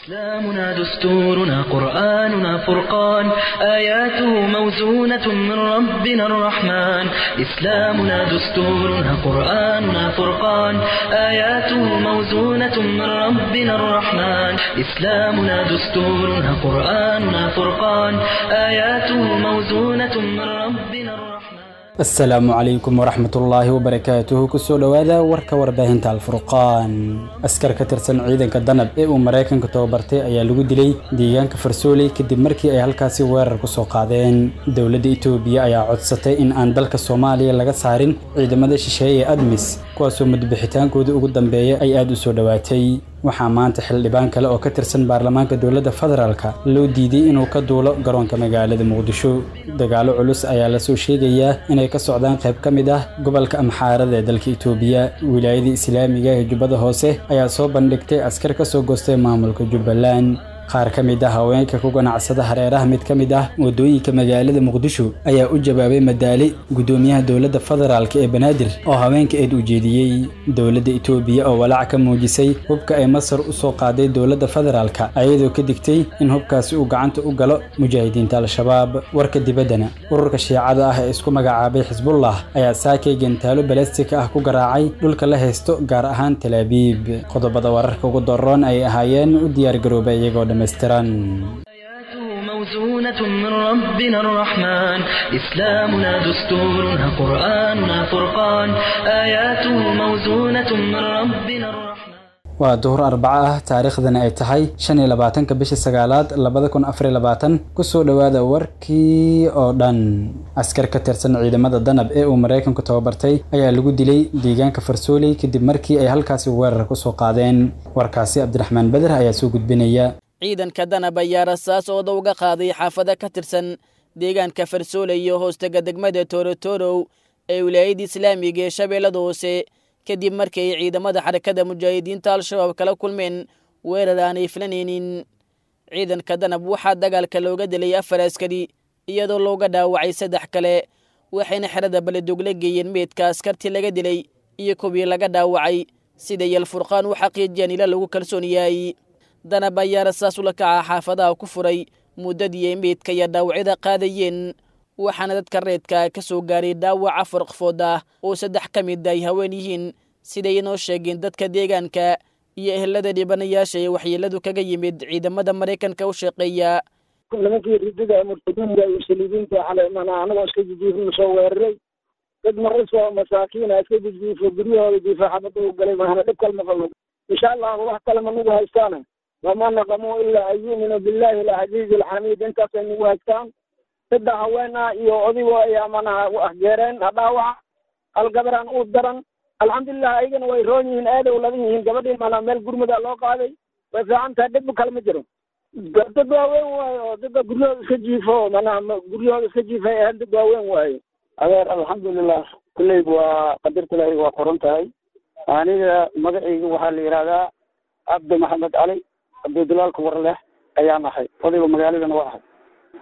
إسلامنا دستورنا قرآننا فرقان آياته موزونة من ربنا الرحمن إسلامنا دستورنا قرآننا فرقان آياته موزونة من ربنا الرحمن إسلامنا دستورنا قرآننا فرقان آياته موزونة من ربنا الرحمن asalaamu calaykum waraxmatullaahi wabarakaatuhu kusoo dhowaada warka warbaahinta alfurqaan askar ka tirsan ciidanka danab ee uu maraykanka tababartay ayaa lagu dilay deegaanka farsooley kadib markii ay halkaasi weerar ku soo qaadeen dowladda itoobiya ayaa codsatay in aan dalka soomaaliya laga saarin ciidamada shisheeye ee admis kuwaasoo mudbixitaankooda ugu dambeeya ay aada u soo dhowaatay waxaa maanta xildhibaan kale oo ka tirsan baarlamaanka dowladda federaalka loo diiday inuu ka duulo garoonka magaalada muqdisho dagaalo culus ayaa lasoo sheegayaa inay ka socdaan qayb ka mid ah gobolka amxaarada ee dalka itoobiya wilaayada islaamiga ee jubbada hoose ayaa soo bandhigtay askar ka soo goostay maamulka jubbaland qaar ka mid ah haweenka ku ganacsada hareeraha mid ka mid ah waddooyinka magaalada muqdisho ayaa u jawaabay madaali guddoomiyaha dowladda federaalk ee banaadir oo haweenka eed u jeediyey dowladda itoobiya oo walaac ka muujisay hubka ay masar u soo qaaday dowladda federaalka ayadoo ka digtay in hubkaasi uu gacanta u galo mujaahidiinta al-shabaab warka dibaddana ururka shiicada ah ee isku magacaabay xisbullah ayaa saakay gentaalo balastika ah ku garaacay dhulka la haysto gaar ahaan talaabiib qodobada wararka ugu daroon ay ahaayeen u diyaargarooba iyagoo dhammaystiran آياته موزونة من ربنا الرحمن إسلامنا دستورنا قرآننا فرقان آياته موزونة من ربنا الرحمن waa duhur arbaco ah taariikhdana ay tahay shan iyo labaatanka bisha sagaalaad labada kun afar iyo labaatan kusoo dhowaada warkii oo dhan askar ka tirsan ciidamada danab ee uu maraykanku tababartay ayaa lagu dilay deegaanka farsooley kadib markii ay halkaasi weerar ku soo qaadeen warkaasi cabdiraxmaan beder ayaa soo gudbinaya ciidanka danab ayaa rasaas ooda uga qaaday xaafado ka tirsan deegaanka farsoole iyo hoostega degmada toorotorow ee wilaayadda islaamiga ee shabeellada hoose kadib markii ay ciidamada xarakada mujaahidiinta al-shabaab kala kulmeen weerar aanay filanaynin ciidanka danab waxaa dagaalka looga dilay afar askari iyadoo looga dhaawacay saddex kale waxayna xerada baledogle geeyeen meydka askartii laga dilay iyo kuwii laga dhaawacay sida yalfurqaan u xaqiijiyaan ila lagu kalsoon yahay danab ayaa rasaas ula kaca xaafadaha ku furay muddadii ay meydka iyo dhaawacyada qaadayeen waxaana dadka reedka ka soo gaaray dhaawac afar qofood ah oo saddex ka mid ay haween yihiin siday inoo sheegeen dadka deegaanka iyo ehelada dhibanayaasha ee waxyeeladu kaga yimid ciidamada maraykanka u shaqeeya nimankii ridada murtadiinta iyo saliibiinta xalay mana anagoo iska jijiifna soo weeraray dad marisoo masaakiina iska jijiifo guryahooda jiifa xabada u galay mahana dhib kalma qabno insha allahu wax kale ma nagu haystaana wama naqamuu ilaa an yu'minuu billahi alcaziizi alxamiid intaasay nagu haystaan saddex haween ah iyo odigo ayaa manaha waxgeereen dhaawaca hal gabaraan u daran alxamdulilah ayagana way roon yihiin aaday u ladan yihiin gabadhii mana meel gurmuda loo qaaday way fiican tahay dhib kale ma jiro dad waaweyn waayo oo dadka guryahooda iska jiifo manaha guryahooda iska jiifay ahayn dad waaweyn waayo adeer alxamdulilah kulleyb waa qadarta ilaahay waa qoran tahay aniga magacayga waxaa la yidhahdaa cabdi maxamed cali cabdidulaalka warleh ayaan ahay odayga magaaladana waa ahay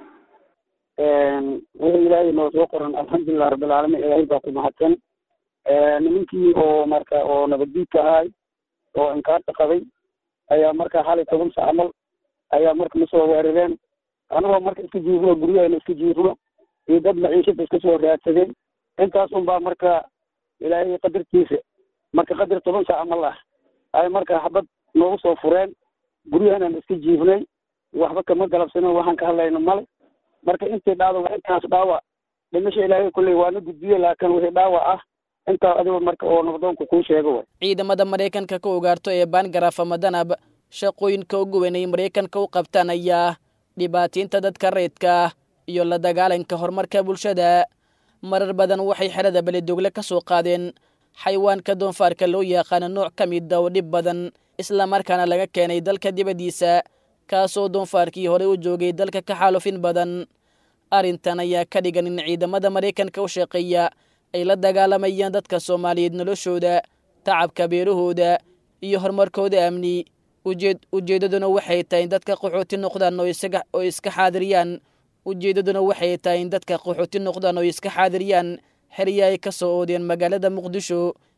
wixii ilaahay noo soo qoran alxamdulilah rabbilcaalamiin ilaahay baa ku mahadsan nimankii oo marka oo nabaddiidka ahay oo inkaarta qabay ayaa marka hal iyo toban sac camal ayaa marka nasoo weerareen anagoo marka iska jiifno guryaheena iska jiifno iyo dad maciishada iska soo raadsadeen intaasun baa marka ilaahay qadartiisa marka qadar toban sac camal ah ay marka xabad noogu soo fureen guryahenan iska jiifnay waxba kama galabsano waxaan ka hadlayno male marka intii dhacdo waa intaas dhaawac dhimasha ilaahay kulley waana gudbiye laakiin wixii dhaawac ah intaa adigo marka oo nabdoonku kuu sheego way ciidamada maraykanka ka ugaarto ee baangaraaf ama danab shaqooyinka ugu weyn ay maraykanka u qabtaan ayaa dhibaataynta dadka reedka iyo la dagaalanka horumarka bulshada marar badan waxay xerada beledogle ka soo qaadeen xayawaanka doonfaarka loo yaqaano nooc ka mid a oo dhib badan islamarkaana laga keenay dalka dibaddiisa kaasoo doonfaarkii horey u joogay dalka ka xaalufin badan arrintan ayaa ka dhigan in ciidamada maraykanka u shaqeeya ay la dagaalamayaan dadka soomaaliyeed noloshooda tacabka beerahooda iyo horumarkooda amni ujeed ujeeddaduna waxay tahay in dadka qaxooti noqdaan oo isaga oo iska xaadiriyaan ujeeddaduna waxay tahay in dadka qaxooti noqdaan oo iska xaadiriyaan xerya ay ka soo oodeen magaalada muqdisho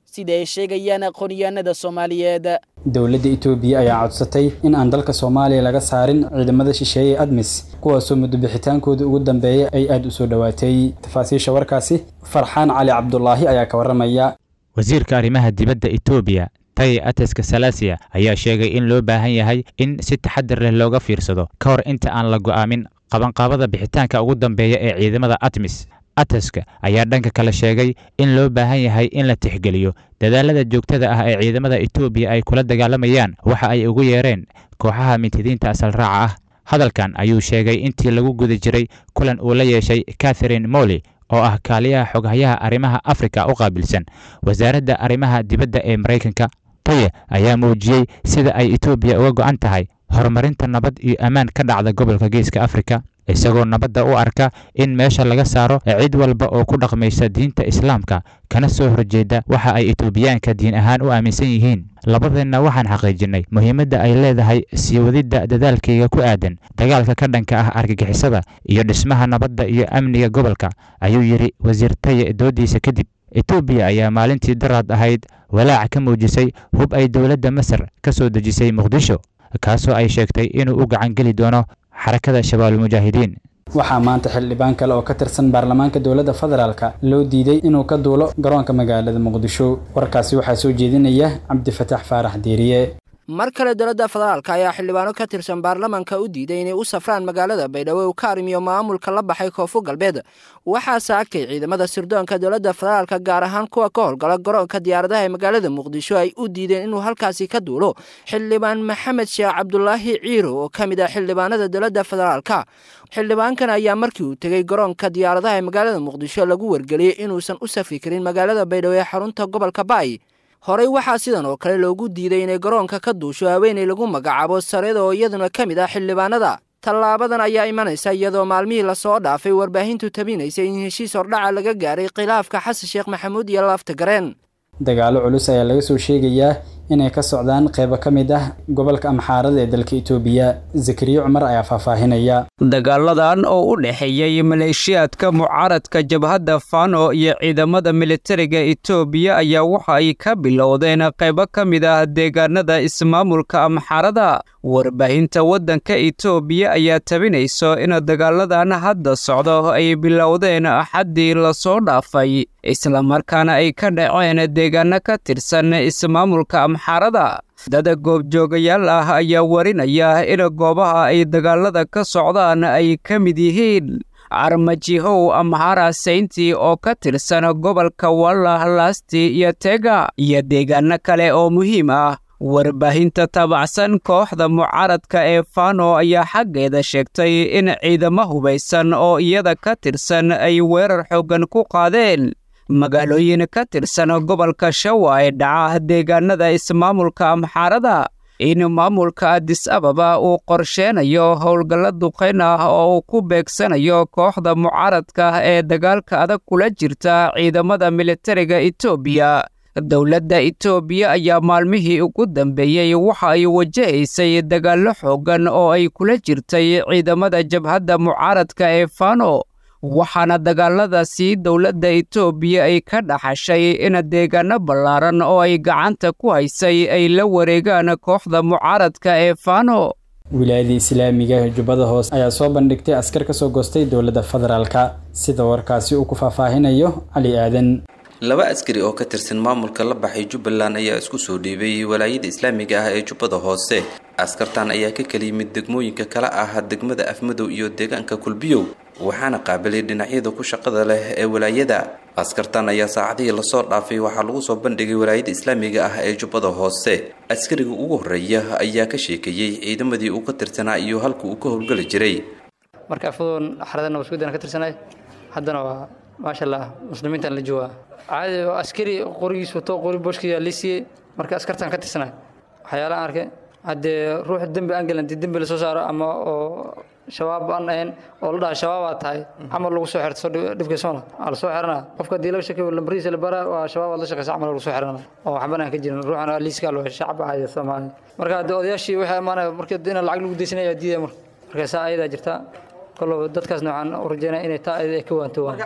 sida ay sheegayaan aqoonyahanada soomaaliyeed dowladda itoobiya ayaa codsatay in aan dalka soomaaliya laga saarin ciidamada shisheeye admis kuwaasoo muddo bixitaankooda ugu dambeeya ay aada u soo dhowaatay tafaasiisha warkaasi farxaan cali cabdulaahi ayaa ka warramaya wasiirka arrimaha dibadda etoobiya taye ateska salasiya ayaa sheegay in loo baahan yahay in si taxadir leh looga fiirsado ka hor inta aan la go'aamin qabanqaabada bixitaanka ugu dambeeya ee ciidamada atmis ateska ayaa dhanka kale sheegay in loo baahan yahay in la tixgeliyo dadaalada joogtada ah ee ciidamada etoobiya ay kula dagaalamayaan waxa ay ugu yeereen kooxaha mintidiinta asal raaca ah hadalkan ayuu sheegay intii lagu guda jiray kulan uu la yeeshay catherine molly oo ah kaaliyaha xoghayaha arrimaha afrika u qaabilsan wasaaradda arrimaha dibadda ee maraykanka taye ayaa muujiyey sida ay etoobiya uga go'an tahay horumarinta nabad iyo ammaan ka dhacda gobolka geeska afrika isagoo nabadda u arka in meesha laga saaro cid walba oo ku dhaqmaysa diinta islaamka kana soo horjeeda waxa ay etoobiyaanka diin ahaan u aaminsan yihiin labadeenna waxaan xaqiijinnay muhiimadda ay leedahay sii wadidda dadaalkayga ku aadan dagaalka ka dhanka ah argagixisada iyo dhismaha nabadda iyo amniga gobolka ayuu yidhi wasiir taye doodiisa kadib etoobiya ayaa maalintii daraad ahayd walaac ka muujisay hub ay dowladda masar ka soo dejisay muqdisho kaasoo ay sheegtay inuu u gacangeli doono xarakada shabaabulmujaahidiin waxaa maanta xildhibaan kale oo ka tirsan baarlamaanka dowladda federaalka loo diiday inuu ka duulo garoonka magaalada muqdisho warkaasi waxaa soo jeedinaya cabdifataax faarax deeriye mar kale dowladda federaalka ayaa xildhibaano ka tirsan baarlamanka u diiday inay u safraan magaalada baydhabo uu ka arrimiyo maamulka la baxay koonfur galbeed waxaa saakay ciidamada sirdoonka dowladda federaalka gaar ahaan kuwa ka howlgala garoonka diyaaradaha ee magaalada muqdisho ay u diideen inuu halkaasi ka duulo xildhibaan maxamed sheekh cabdulaahi ciiro oo ka mid ah xildhibaanada dowladda federaalka xildhibaankan ayaa markii uu tegey garoonka diyaaradaha ee magaalada muqdisho lagu wargeliyey inuusan u safri karin magaalada baydhabo ee xarunta gobolka baay horey waxaa sidan oo kale loogu diiday inay garoonka ka duusho haweenay lagu magacaabo sareeda oo iyaduna ka mid ah xildhibaanada tallaabadan ayaa imanaysa iyadoo maalmihii lasoo dhaafay warbaahintu tabinaysay in heshiis hordhaca laga gaaray khilaafka xasan sheekh maxamuud iyo laafta gareen dagaalo culus ayaa laga soo sheegayaa inay ka socdaan qaybo ka mid ah gobolka amxaarada ee dalka itoobiya zakariya cumar ayaa faahfaahinaya dagaaladan oo u dhexeeyey maleeshiyaadka mucaaradka jabhadda fano iyo ciidamada militariga itoobiya ayaa waxa ay ka bilowdeen qaybo ka mid ah deegaanada ismaamulka amxaarada warbaahinta waddanka itoobiya ayaa tabinayso in dagaaladan hadda socdo ay bilowdeen axaddii lasoo dhaafay islamarkaana ay ka dhaceen deegaano ka tirsan ismaamulka amxaarada dada goobjoogayaal ah ayaa warinaya in goobaha ay dagaalada ka socdaan ay ka mid yihiin armajihow amhara saynti oo ka tirsan gobolka wallah lasti iyo tega iyo deegaano kale oo muhiim ah warbaahinta taabacsan kooxda mucaaradka ee fano ayaa xaggeeda sheegtay in ciidamo hubaysan oo iyada ka tirsan ay weerar xooggan ku qaadeen magaalooyin ka tirsan gobolka shawa ee dhaca deegaanada ismaamulka amxaarada in maamulka adis ababa uu qorsheenayo howlgalla duqayn ah oo uu ku beegsanayo kooxda mucaaradka ee dagaalka adag kula jirta ciidamada militariga etoobiya dowladda itoobiya ayaa maalmihii ugu dambeeyey waxa ay wajahaysay dagaallo xooggan oo ay kula jirtay ciidamada jabhadda mucaaradka ee fano waxaana dagaaladaasi dowladda itoobiya ay ka dhaxashay in deegaano ballaaran oo ay gacanta ku haysay ay la wareegaan kooxda mucaaradka ee fano wilaayada islaamiga jubbada hoose ayaa soo bandhigtay askar ka soo goostay dowladda federaalka sida warkaasi uu ku faahfaahinayo cali aadan laba askari oo ka tirsan maamulka la baxay jubbaland ayaa isku soo dhiibay walaayada islaamiga ah ee jubbada hoose askartan ayaa ka kala yimid degmooyinka kala ah degmada afmadow iyo deegaanka kulbiyow waxaana qaabilay dhinacyada ku shaqada leh ee walaayada askartan ayaa saacadihii lasoo dhaafay waxaa lagu soo bandhigay walaayada islaamiga ah ee jubbada hoose askariga ugu horreeya ayaa ka sheekeeyey ciidamadii uu ka tirsanaa iyo halka uu ka howlgeli jiray marka afadoon xaradana waskudan ka tirsanay haddana waa maasha allah muslimiintan la joogaa caadi askari qorigiis wato qori booshkiyaa lii siiyey marka askartan ka tirsanay waxyaalahan arkay haddee ruux dembi aan gelin dembi lasoo saaro ama oo shabaab aan ahayn oo la dhaha shabaabaa tahay camal lagu soo xirto dhibkiisona aa lasoo xirana qofka haddii laga shakiyo lambarihiisa la baraa waa shabaab aad la shaqeysa camal lagu soo xirana oo waxban aan ka jirin ruuxana liiska loo shacab caadi soomaali marka haddii odayaashii waxay imaanaya marka in lacag lagu deysanaya diidaya marka marka saa ayadaa jirta kollow dadkaasna waxaan u rajeynaya inay taa ayada ay ka waanto waan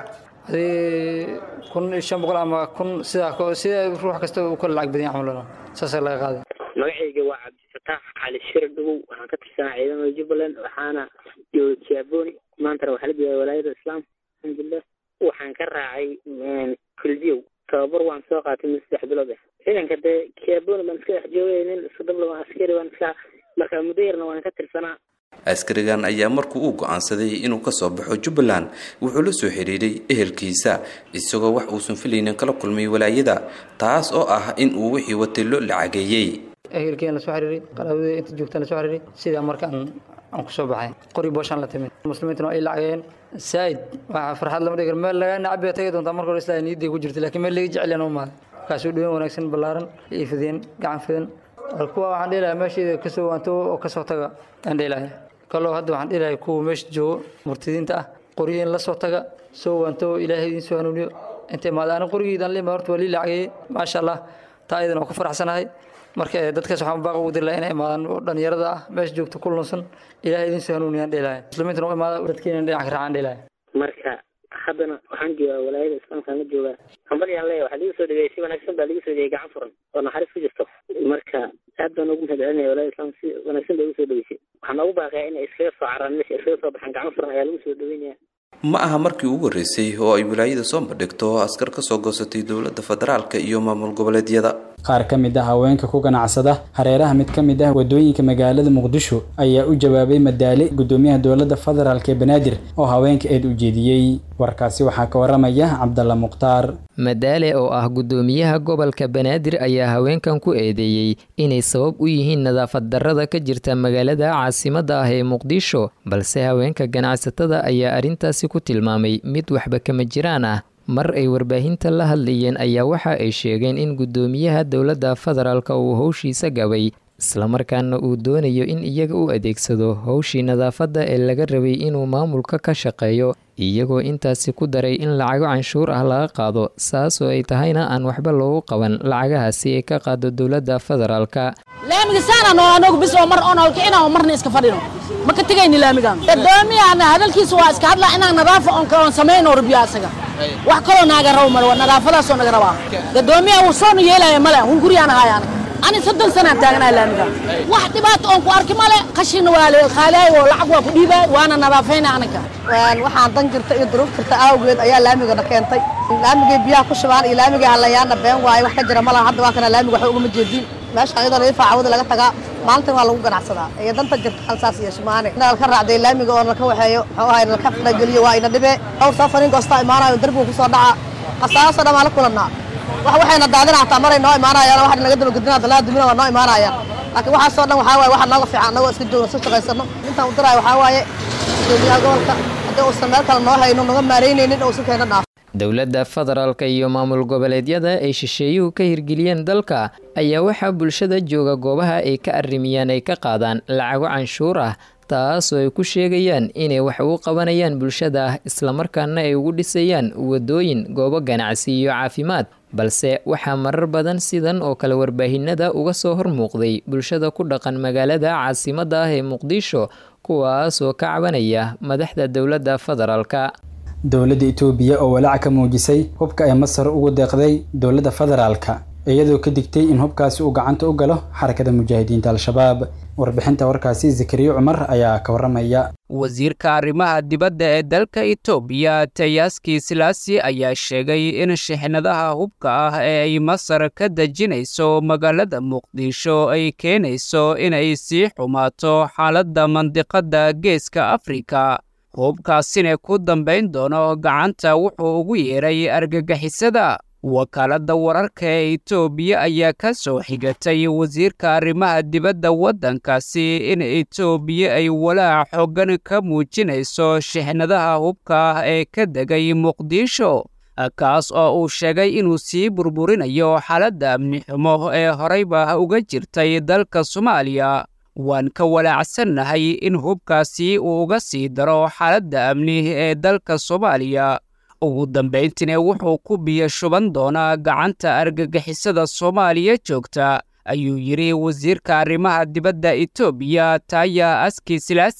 hadii kun iyo shan boqol ama kun sidaa sida ruux kasta uu kala lacag badan yahay camal saasaa laga qaaday magacayga waa cabdifataax cali shir dhugow waxaan ka tirsanaa ciidamada jubbaland waxaana jooga kiaboni maantana waxaa la joogaa walaayada islaam alxamdulilah waxaan ka raacay kulbiyow tababar waan soo qaatay mid saddex bilood ah ciidanka dee kiaboni baan iska dhex joogay nin soddon askari baan iska marka muddo yarna waan ka tirsanaa askarigan ayaa markuu uu go'aansaday inuu ka soo baxo jubbaland wuxuu la soo xidhiidhay ehelkiisa isagoo wax uusan filaynin kala kulmay walaayada taas oo ah in uu wixii watay loo lacageeyey ehelkeen la soo xiriiray qaraabada inta joogtaan la soo xiriiray sidaa marka aan aan ku soo baxay qori booshaan la timid muslimiintuna ay lacageen saa'id waa farxad lama dhigi karo meel lagaa nacab tagi doontaa marka hore islaa niyaday ku jirtay laakiin meel laga jecel yana umaaday markaasuu dhaween wanaagsan ballaaran iyo fideen gacan fidan kuwa waxaan dhihi lahaa meesheeda kasoo waanto oo kasoo taga aan dhihi lahaa kaloo hadda waxaan dhihi lahaa kuwa meesha joogo murtidiinta ah qoryihiin la soo taga soo waanto ilaahay idiin soo hanuuniyo inta imaada ani qorigiidan lima horta waa lii lacageeyey maasha allah taa iyadan waa ku faraxsanahay marka dadkaas waxaan baaq ugu diri lahaa inay imaadaan oo dhalinyarada ah meesha joogta ku lunsan ilaahay idiin soo hanuuniyaan dhihi lahaa muslimiintana u imaada dadkeena dhinac ka raacaan dhihi lahaa marka haddana waxaan joogaa walaayada islaamkaan la joogaa hambalyaan leeya waxaa liga soo dhaweeyey si wanaagsan baa liga soo dhaweeyey gacan furan oo naxariis ku jirto marka aad baan ugu mahad celinaya walaayada islaam si wanaagsan bay ugu soo dhaweysay waxaan noogu baaqayaa inay iskaga soo caraan meesha iskaga soo baxaan gacan furan ayaa lagu soo dhaweynaya ma aha markii ugu horreysay oo ay wilaayada soo bandhigto askar ka soo goosatay dowladda federaalka iyo maamul goboleedyada qaar ka mid ah haweenka ku ganacsada hareeraha mid ka mid ah wadooyinka magaalada muqdisho ayaa u jawaabay madaale gudoomiyaha dowladda federaalk ee banaadir oo haweenka eed u jeediyey warkaasi waxaa ka waramaya cabdalla mukhtaar madaale oo ah gudoomiyaha gobolka banaadir ayaa haweenkan ku eedeeyey inay sabab u yihiin nadaafad darrada ka jirta magaalada caasimadda ah ee muqdisho balse haweenka ganacsatada ayaa arrintaasi ku tilmaamay mid waxba kama jiraan ah mar ay warbaahinta la hadlayeen ayaa waxa ay sheegeen in gudoomiyaha dowladda federaalka uu howshiisa gabay islamarkaana uu doonayo in iyaga u adeegsado howshii nadaafadda ee laga rabay inuu maamulka ka shaqeeyo iyagoo intaasi ku daray in lacago canshuur ah laga qaado saasoo ay tahayna aan waxba loogu qaban lacagahaasi ay ka qaado dowladda federaalka laamigasaanano anagu bis oo mar oon halkicina oo marna iska fadhino ma ka tegayni laamigan gudoomiyaana hadalkiisa waa iska hadlaa inaan nadaafa oon kaloon samayno rubiya asaga wax kaloo naaga rabo male waa nadaafadaasoo naga rabaa gudoomiyaha uu soonu yeelaya male hun guriyaan ahaay anaga ani soddon sanaan taagnaha laamigan wax dhibaato oon ku arki male qashin waa la qaalaay oo lacag waa ku dhiibaay waana nadaafayna anaga waxaan dan jirta iyo duruuf jirta awgeed ayaa laamigana keentay laamigay biyaha ku shubaan iyo laamigay halayaana been waaye wax ka jira malaha hadda waa kana laamiga waxba ugama jeedin meeshaan iyadoo laga faacawada laga tagaa maalintan waa lagu ganacsadaa iyo danta jirta halsaas iyo shumaane inaa ka raacday laamiga oo nalka waxeeyo muxuu ahay nalka farageliyo waa ina dhibe dhowr safarin goostaa imaanayo darbiga kusoo dhaca qasaasoo dhan waa la kulannaa wax waxayna daadina hataa maray noo imaanayaan wax naga daba gudbina dalaa dumina waa noo imaanayaan laakiin waxaasoo dhan waxaa waaye waxa nooga fiican annagoo iska joogno iska shaqaysano intaan u diraayo waxaa waaye gudoomiyaha gobolka haddii uusan meel kale noo hayno naga maaraynaynin oo isu keena dhaaf dowladda federaalka iyo maamul goboleedyada ay shisheeyuhu ka hirgeliyeen dalka ayaa waxaa bulshada jooga goobaha ay ka arrimiyaan ay ka qaadaan lacago canshuur ah taasoo ay ku sheegayaan inay wax ugu qabanayaan bulshada islamarkaana ay ugu dhisayaan wadooyin goobo ganacsi iyo caafimaad balse waxaa marar badan sidan oo kale warbaahinada uga soo hormuuqday bulshada ku dhaqan magaalada caasimadda ah ee muqdisho kuwaasoo ka cabanaya madaxda dowladda federaalka dowladda itoobiya oo walaac ka muujisay hubka ay masar ugu deeqday dowladda federaalka iyadoo ka digtay in hubkaasi uu gacanta u galo xarakada mujaahidiinta al-shabaab warbixinta warkaasi zakariya cumar ayaa ka waramaya wasiirka arrimaha dibadda ee dalka itoobiya tayaski silaasi ayaa sheegay in shixnadaha hubka ah ee ay masar ka dejinayso magaalada muqdisho ay keenayso inay sii xumaato xaaladda mandiqadda geeska afrika hubkaasina ku dambayn doono gacanta wuxuu ugu yeeray argagixisada wakaaladda wararka ee itoobiya ayaa ka soo xigatay wasiirka arrimaha dibadda waddankaasi in itoobiya ay walaac xoogan ka muujinayso shixnadaha hubka ah ee ka degay muqdisho kaas oo uu sheegay inuu sii burburinayo xaaladda amni xumo ee horeyba uga jirtay dalka soomaaliya waan ka walaacsannahay in hubkaasi uu uga sii daro xaaladda amni ee dalka soomaaliya ugu dambayntiina wuxuu ku biyo shuban doonaa gacanta argagixisada soomaaliya joogta ayuu yidhi wasiirka arrimaha dibadda itoobiya taya aski silaasi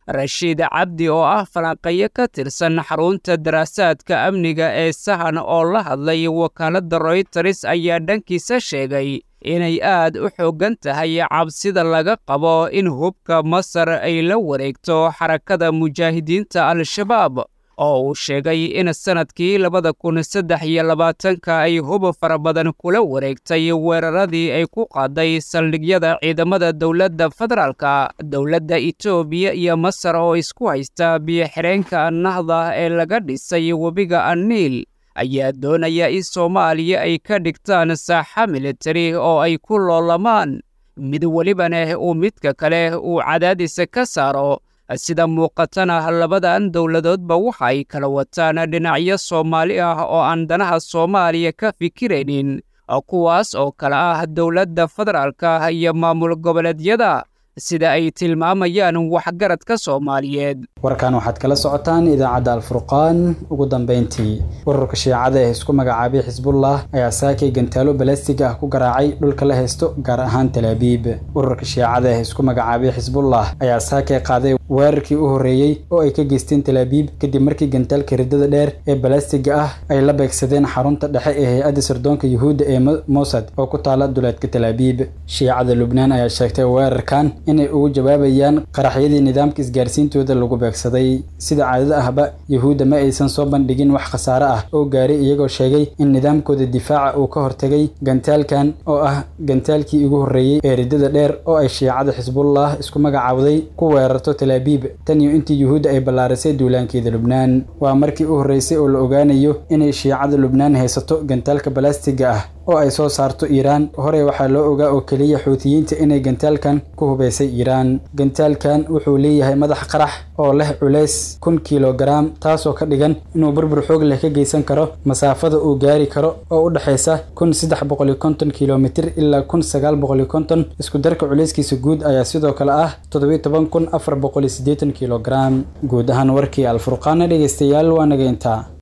rashiid cabdi oo ah falanqeeyo ka tirsan xarunta daraasaadka amniga ee sahan oo la hadlay wakaaladda royters ayaa dhankiisa sheegay inay aad u xooggan tahay cabsida laga qabo in hubka masar ay la wareegto xarakada mujaahidiinta al-shabaab oo uu sheegay in sannadkii labada kun saddex iyo labaatanka ay hub fara badan kula wareegtay weeraradii ay ku qaaday saldhigyada ciidamada dowladda federaalka dowladda etoobiya iyo masar oo isku haysta biyo-xireenka nahda ee laga dhisay webiga aniil ayaa doonaya in soomaaliya ay ka dhigtaan saaxa militari oo ay ku loolamaan mid welibana uu midka kale uu cadaadisa ka saaro sida muuqatana labadan dowladoodba waxa ay kala wataan dhinacyo soomaali ah oo aan danaha soomaaliya ka fikiraynin kuwaas oo kale ah dowladda federaalka iyo maamul goboleedyada sida ay tilmaamayaan waxgaradka soomaaliyeed warkan waxaad kala socotaan idaacadda alfurqaan ugu dambayntii ururka shiicada ee isku magacaabay xisbullah ayaa saakay gantaalo balastiga ah ku garaacay dhulka la haysto gaar ahaan talaabiib ururka shiicada ee isku magacaabay xisbullah ayaa saakay qaaday weerarkii u horreeyey oo ay ka geysteen talaabiib kadib markii gantaalka riddada dheer ee balastiga ah ay la beegsadeen xarunta dhexe ee hay-adda sirdoonka yuhuudda ee mosad oo ku taala duleedka talaabiib shiicada lubnaan ayaa sheegtay weerarkan inay ugu jawaabayaan qaraxyadii nidaamka isgaarsiintooda lagu beegsaday sida caadada ahba yuhuudda ma aysan soo bandhigin wax khasaare ah oo gaaray iyagoo sheegay in nidaamkooda difaaca uu ka hortegay gantaalkan oo ah gantaalkii ugu horreeyey ee riddada dheer oo ay shiicada xisbullah isku magacaawday ku weerarto talaabiib tan iyo intii yuhuudda ay ballaarisay duulaankeeda lubnaan waa markii u horreysay oo la ogaanayo inay shiicada lubnaan haysato gantaalka balastiga ah oo ay soo saarto iiraan horey waxaa loo ogaa oo keliya xuutiyiinta inay gantaalkan ku hubaysay iiraan gantaalkan wuxuu leeyahay madax qarax oo leh culays kun kilogaram taasoo ka dhigan inuu burbur xoog leh ka geysan karo masaafada uu gaari karo oo u dhexaysa kun saddex boqoli konton kilomitir ilaa kun sagaal boqoli konton isku darka culayskiisa guud ayaa sidoo kale ah toddobiyo toban kun afar boqoli siddeetan kilogaram guud ahaan warkii alfurqaana dhegeystayaal waa naga intaa